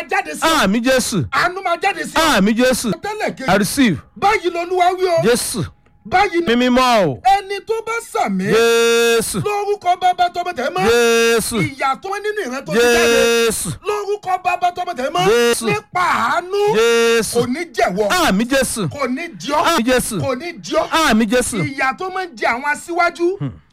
máa jáde sí ọ àmì jésù àánú máa jáde sí ọ àmì jésù tẹ́lẹ̀ i kejì receive báyìí lolúwa wí o jésù báyìí ni mímímọ́ o ẹni tó bá sàmì jésù lórúkọ bàbá tọmọ tẹ̀ mọ́ jésù ìyà tó nínú ìran tó ti jáde jésù lórúkọ bàbá tọmọ tẹ̀ mọ́ Jésù. nípa àánú jésù kò ní jẹ̀wọ́ àmì jésù kò ní jọ́ àmì jésù kò ní jọ́ àmì jésù ìyà tó máa ń jẹ àwọn aṣíwájú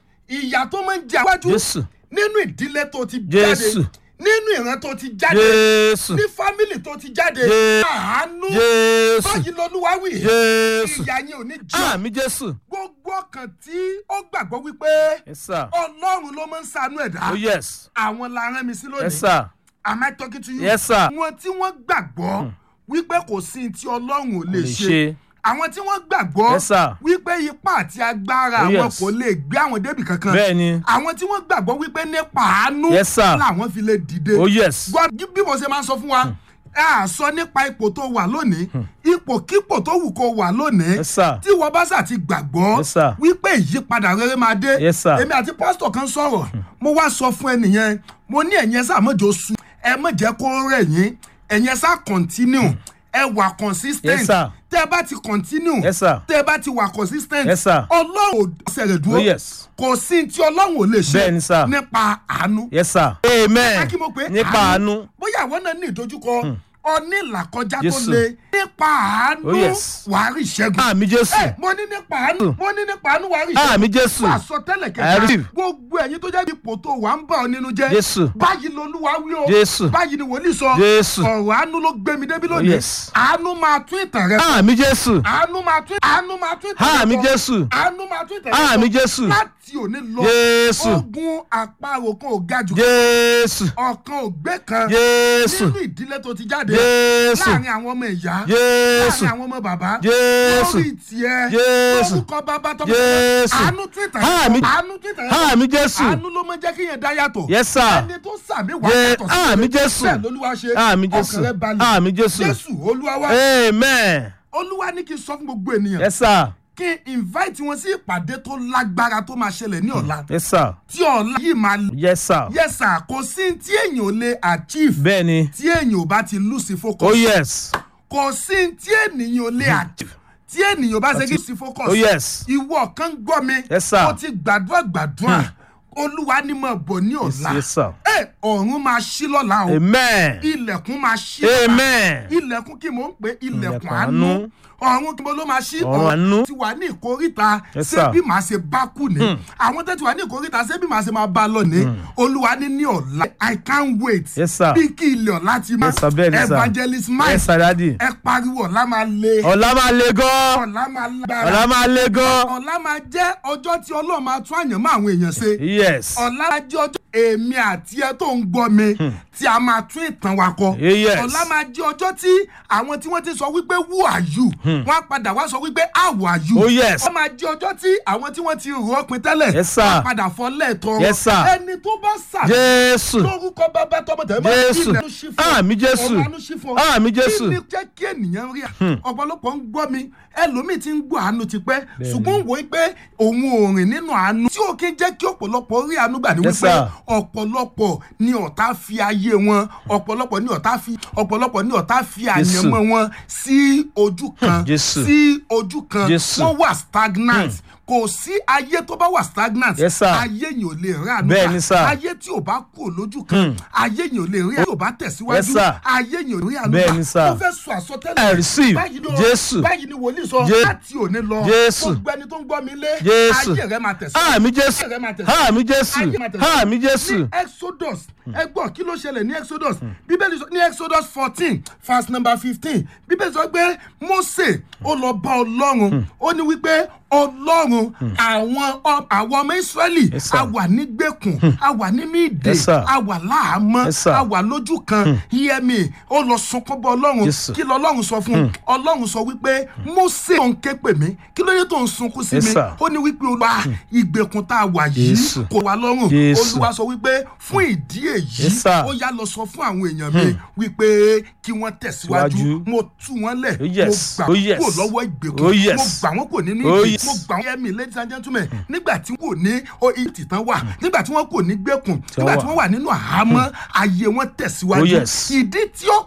ìyà tó máa ń jẹ àwọn aṣíwájú jésù nínú ìdílé tó ti jáde Jésù. nínú ìran tó ti jáde jésù ní fámìlì tó ti jáde Jésù. àánú jésù báyìí lolúwa wí jésù ìyà yẹn ò ní jọ́ àmì jésù gbogbo ọkàn tí ó gbàgbọ́ wípé yes sir ọlọ́run ló máa ń ṣàánú ẹ̀dá oh yes àwọn la rán mi sí yes lónìí sir am I talking to you yes sir wọn tí wọ́n gbàgbọ́ wípé kò sí ní tí ọlọ́run ò lè lè ṣe ṣe àwọn tí wọ́n gbàgbọ́ Yes, sir. wípé ipá àti agbára Oh, àwọn yes. kò lè gbé àwọn débì kankan bẹ́ẹ̀ ni àwọn tí wọ́n gbàgbọ́ wípé nípa àánú Yes, sir. làwọn fi lè dìde oh yes gbọ́ bí mo ṣe máa ń sọ fún wa ẹ à sọ nípa ipò tó wà lónìí ipòkípò tó wù kó wà lónìí yes sir tí wọ́n bá sà ti gbàgbọ́ Yes, sir. wípé ìyípadà rere máa dé Yes, sir. èmi àti pásítọ̀ kan sọ̀rọ̀ mo wá sọ fún ẹnìyẹn mo ní ẹ̀yẹn sá mọ́jọ su ẹ mọ̀ jẹ́ kó rẹ̀ yín ẹ̀yẹn sá continue ẹ wà consistent Yes, sir. tẹ́ ẹ bá ti continue yes sir tẹ́ ẹ bá ti wà consistent Yes, sir. ọlọ́run ò ṣẹ̀rẹ̀ oh dúró yes kò sí tí ọlọ́run ò lè ṣe Bẹ́ẹ̀ ni, sir. nípa àánú yes sir amen kí mo pé nípa àánú bóyá àwọn náà ní ìdojúkọ ọní ìlàkọjá tó Jésù. le nípa àánú Oh, yes. wàá rí ìṣẹ́gun. àmì jésù ẹ mo ní nípa àánú mo ní nípa àánú wàá rí ìṣẹ́gun. àmì jésù fún àsọtẹ́lẹ̀ I kẹta receive. gbogbo ẹ̀yin tó jẹ́ ipò tó wà ń bà ọ́ nínú jẹ́ Jésù. báyìí lolúwa wí o Jésù. báyìí ni wòlíì sọ Jésù. ọ̀rọ̀ àánú ló gbé mi débi lónìí yes. àánú máa tún ìtàn rẹ àmì jésù àánú máa tún àánú máa tún ìtàn rẹ àmì kọ. jésù àánú máa tún ìtàn rẹ kọ. àmì jésù láti òní lọ jésù ogun àparò kan ò ga jù jésù ọ̀kan ò gbé kan jésù nínú ìdílé tó ti jáde jésù láàrin àwọn ọmọ ìyá jésù láàrin àwọn ọmọ bàbá jésù lórí tiẹ̀ Jésù. lórúkọ bàbá tọmọ Jésù. àánú twitter Àmì- àánú twitter àmì jésù àánú ló máa ń jẹ́ kí yẹn dá yàtọ̀ yes sir ẹni tó sàmì wà Jé- yàtọ̀ sí àmì rere. Jésù. bẹ́ẹ̀ lolúwa ṣe àmì ọkàn jésù rẹ balẹ̀ àmì jésù jésù olúwa wa amen olúwa ní kí n sọ fún gbogbo ènìyàn yes sir kí n invite wọn sí ìpàdé tó lágbára tó máa ṣẹlẹ̀ ní ọ̀la yes sir tí ọ̀la yìí máa yes sir yes sir kò sí tí èèyàn ò lè achieve bẹ́ẹ̀ ni tí èèyàn ò bá ti lose focus oh yes kò sí tí ènìyàn ò lè achieve tí ènìyàn bá ṣe kí lose focus oh yes ìwọ kan gbọ́ mi Yes, sir. ó ti gbàdúrà gbàdúrà olúwa ni mo bọ̀ ní ọ̀la yes sir ẹ ọ̀run máa ṣí lọ́la o amen ilẹ̀kùn máa ṣí lọ́la amen ilẹ̀kùn kí mò ń pè ilẹ̀kùn Ilẹ̀kùn àánú ọ̀run kí mo ló máa ṣí Ọ̀run àánú. ti wà ní ìkóríta Yes, ṣé sir. bí màá ṣe bá kú ni àwọn tó ti wà ní ìkóríta ṣé bí màá ṣe máa bá lọ ni olúwa ní ní ọ̀la i can't wait Yes, sir. bí kí ilẹ̀ ọ̀la ti máa Yes, sir, bẹ́ẹ̀ ni, sir. evangelist mike yes sir daddy ẹ pariwo ọ̀la máa le ọ̀la máa le gan ọ̀la máa lágbára ọ̀la máa le gan ọ̀la máa jẹ́ ọjọ́ tí ọlọ́run máa tún àyànmọ́ àwọn èèyàn ṣe yes ọ̀la máa jẹ́ ọjọ́ èmi àti ẹ tó ń gbọ́ mi tí a máa tún ìtàn wa kọ yes ọ̀la máa jẹ́ ọjọ́ tí àwọn tí wọ́n ti sọ wípé who are you wọ́n á padà wá sọ wípé how are you oh yes ó máa jẹ́ ọjọ́ tí àwọn tí wọ́n ti rò ó pin tẹ́lẹ̀ Yes, sir. wọ́n á padà fọ́ lẹ́ẹ̀tọ́ Yes, sir. ẹni tó bá sà jésù lórúkọ bàbá tọmọ tẹ mọ Jésù. ilẹ̀ ló ṣí fún ọ. Àmì Jésù. ọ̀run àánú ṣí fún ọ. Àmì Jésù. kí ni jẹ́ kí ènìyàn rí à ọ̀pọ̀lọpọ̀ ń gbọ́ mi ẹlòmíì ti ń gbọ́ àánú tipẹ́ ṣùgbọ́n wò ó pé òun ò rìn nínú àánú tí ó kí ń jẹ́ kí ọ̀pọ̀lọpọ̀ rí àánú gbà ní Yes, wípé sir. ọ̀pọ̀lọpọ̀ ni ọ̀tá fi ayé wọn ọ̀pọ̀lọpọ̀ ni ọ̀tá fi ọ̀pọ̀lọpọ̀ ni ọ̀tá fi àyànmọ́ wọn sí ojú kan Jésù. sí ojú kan Jésù. wọ́n wà stagnant kò sí ayé tó bá wà stagnant Yes, sir. ayé yìí ò lè rí àánú Bẹ́ẹ̀ gbà. ni, sir. ayé tí ò bá kú lójú kan ayé yìí ò lè rí àánú ò bá tẹ̀síwájú Yes, sir. ayé yìí ò rí àánú Bẹ́ẹ̀ ni, sir. mo fẹ́ sọ àsọtẹ́lẹ̀ I receive. báyìí ni o- Jésù. báyìí ni wòlíì sọ Je- láti òní lọ Jésù. gbogbo ẹni tó ń gbọ́ mi lé Jésù. ayé rẹ máa tẹ̀síwájú àmì jésù ayé rẹ máa tẹ̀síwájú àmì jésù ayé máa tẹ̀síwájú. àmì jésù ní exodus ẹ gbọ́ kí ló ṣẹlẹ̀ ní exodus bíbélì sọ ní exodus fourteen verse number fifteen bíbélì sọ pé mose ó lọ bá ọlọ́run ó ní wípé ọlọ́run àwọn ọ- àwọn ọmọ israẹli Yes, sir. a wà nígbèkùn a wà nínú ìdè Yes, sir. a wà láàmọ́ Yes, sir. a wà lójú kan yẹmi ó lọ sunkún bọ ọlọ́run Yes, kí lọ ọlọ́run sọ fún un ọlọ́run sọ wípé mose tó ń ké pè mí kí ló dé tó ń sunkún sí Yes, mi sir. ó ní wípé olúwa ìgbèkùn tá a wà yìí Jésù. kò wá lọ́rùn Jésù. olúwa sọ wípé fún ìdí èyí Yes, sir. ó yá lọ sọ fún àwọn èèyàn mi wípé kí wọ́n tẹ̀síwájú Síwájú. mo tú wọn lẹ̀ Oh, yes. mo gbà Oh, wọ́n yes. kúrò lọ́wọ́ ìgbèkùn Oh, yes. mo gbà wọ́n kúrò nínú Oh, ìdè yes. mo gbà wọ́n ẹ̀mí ladies and gentlemen nígbà tí wọ́n kò ní o- ìtìtàn wà nígbà tí wọ́n kò ní gbẹ̀kùn nígbà tí wà. wọ́n wà nínú àhámọ́ ayé wọn tẹ̀síwájú Oh, yes. ìdí tí ó